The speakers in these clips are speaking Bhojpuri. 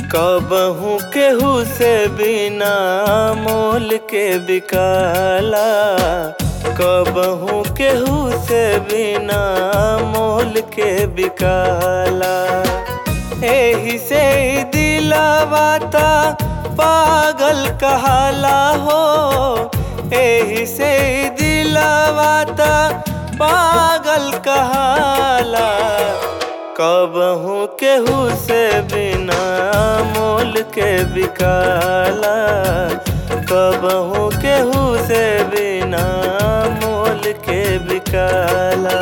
कबहू केहू से बिना मोल के बिकाला कबहू केहू से बिना मोल के बिकाला एही से ही दिलवा ता पागल कहाला हो एही से ही दिलवा ता पागल कहाला कबहू केहू से बिना मोल के बिकाला कबहू केहू से बिना मोल के बिकाला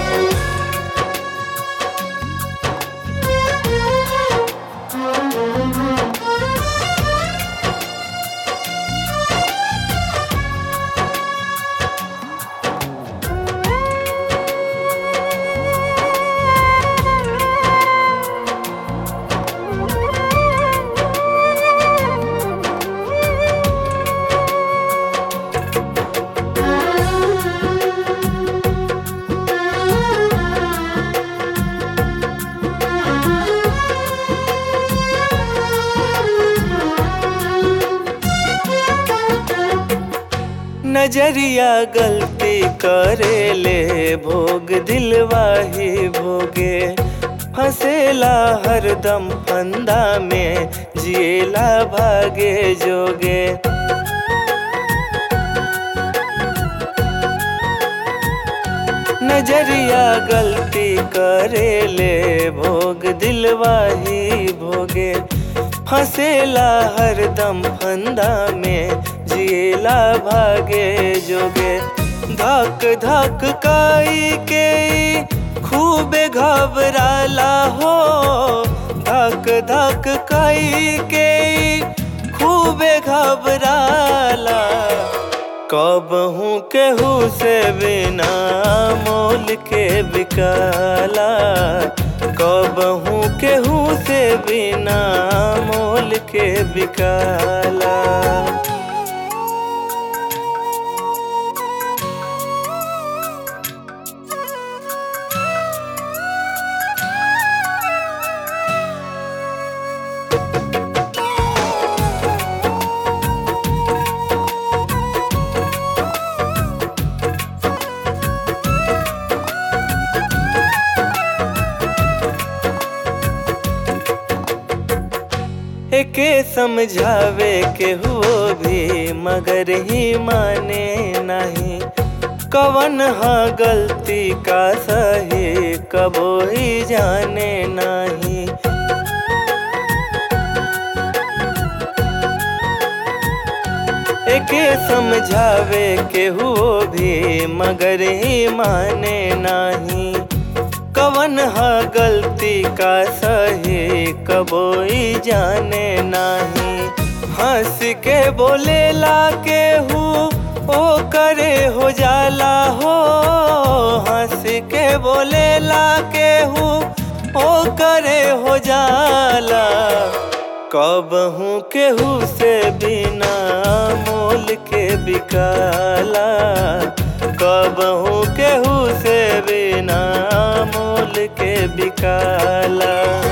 नजरिया गलती करे ले भोग दिलवाही भोगे फसेला हरदम फंदा में जिएला भागे जोगे नजरिया गलती करे ले भोग दिलवाही भोगे फसेला हरदम फंदा में जिएला भागे जोगे धक धक काई के खूबे घबराला हो धक धक काई के खूबे घबराला कबहू केहू से बिना मोल के बिकाला कबहू केहू से बिना मोल के बिकाला एके समझावे के हो भी मगर ही माने नहीं कवन हा गलती का सही कबो ही जाने नहीं एके समझावे के हो भी मगर ही माने नहीं कवन हा गलती का सही कबोई जाने नहीं हंस के बोलेला के हूँ ओ करे हो जाला हो हंस के बोलेला के हूँ ओ करे हो जाला कबहू केहू से बिना मोल के बिकाला कबहू केहू से बिना मोल के बिकाला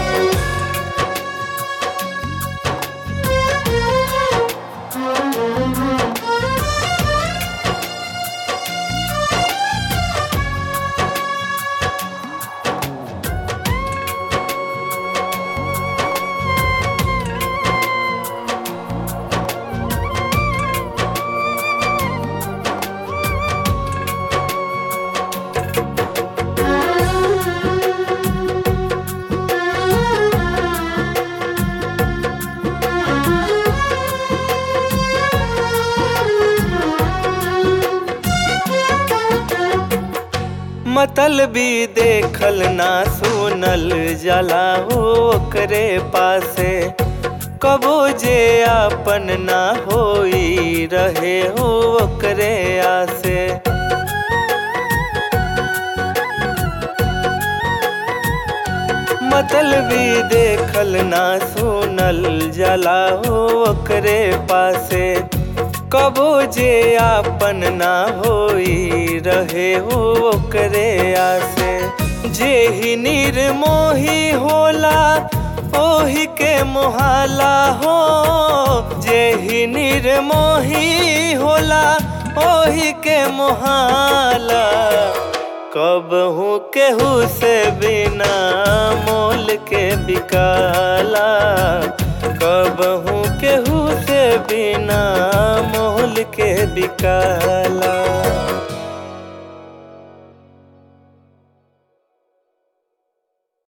मतलबी देखल ना सुनल जला ओकरे पासे कबो जे आपन ना होई रहे हो ओकरे आसे मतलबी देखल ना सुनल जला ओकरे पासे कबो जे आपन ना होई रहे हो ओकरे आसे जे ही निर्मोही होला ओही के मोहाला हो जेही निर्मोही होला ओही के मोहाला कबहू केहू से बिना मोल के बिकाला कबहू केहू से बिना मोल के बिकाला